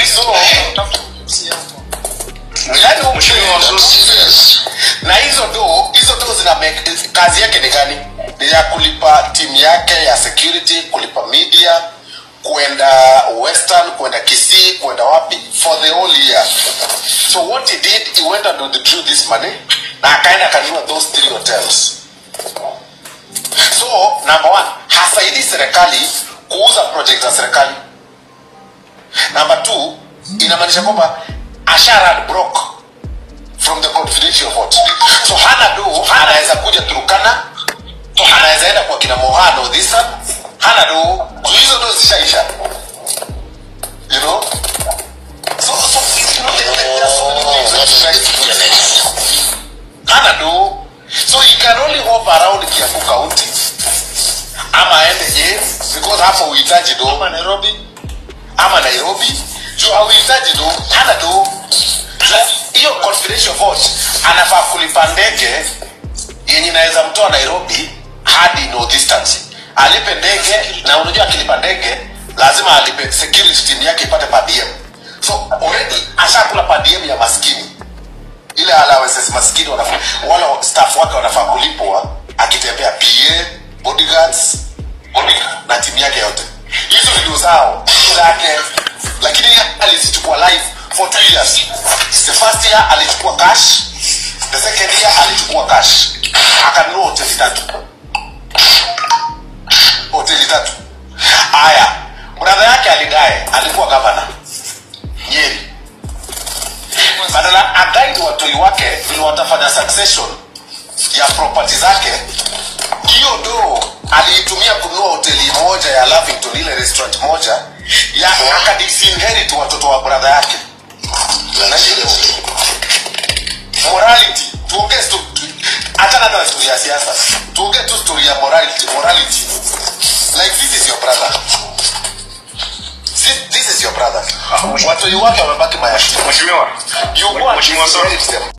so yani huyu Mheshimiwa, mzee- so serious. na hizo do hizo do zina make, kazi yake ni gani ni ya kulipa timu yake ya security kulipa media kuenda western kuenda kisii kuenda wapi for the whole year so what he did he went and withdrew this money na akaenda akanunua those three hotels so number one hasaidii serikali kuuza project za serikali number two inamaanisha kwamba asharad broke from the confidential vote so hana do anaweza kuja turukana anaweza enda kwa kina mohano dhisa hana do juu hizo do zishaisha you know so, so you know, there, there are so many things that you guys do. hana do so he can only hop around kiambu county ama aende je because hapo uhitaji do ama nairobi ama nairobi juu hauhitaji do hana do Na hiyo confidential vote anafaa kulipa ndege yenye inaweza mtoa nairobi hadi no distance alipe ndege na unajua akilipa ndege lazima alipe security team yake ipate per diem so already ashakula per diem ya maskini ile allowances maskini wanafaa wala staff wake wanafaa kulipwa akitembea pa bodyguards bodyguard, na timu yake yote hizo ndio zao zake lakini yeye alizichukua live for two years the first year alichukua cash the second year alichukua cash akanunua hoteli tatu hoteli tatu haya bradha yake alidae alikuwa gavana nyeri badala agaidi watoi wake vile watafanya succession ya property zake hiyo do aliitumia kununua hoteli moja ya lavington ile restaurant moja ya akadisinherit watoto wa bradha yake Na hiyo morality tuongee sto- achana hata na story ya siasa tuongee tu story ya morality morality like this is your brother this, this is your brother watoi wake wamebaki mayatima Mheshimiwa, you go and Mheshimiwa Soro. disinherit them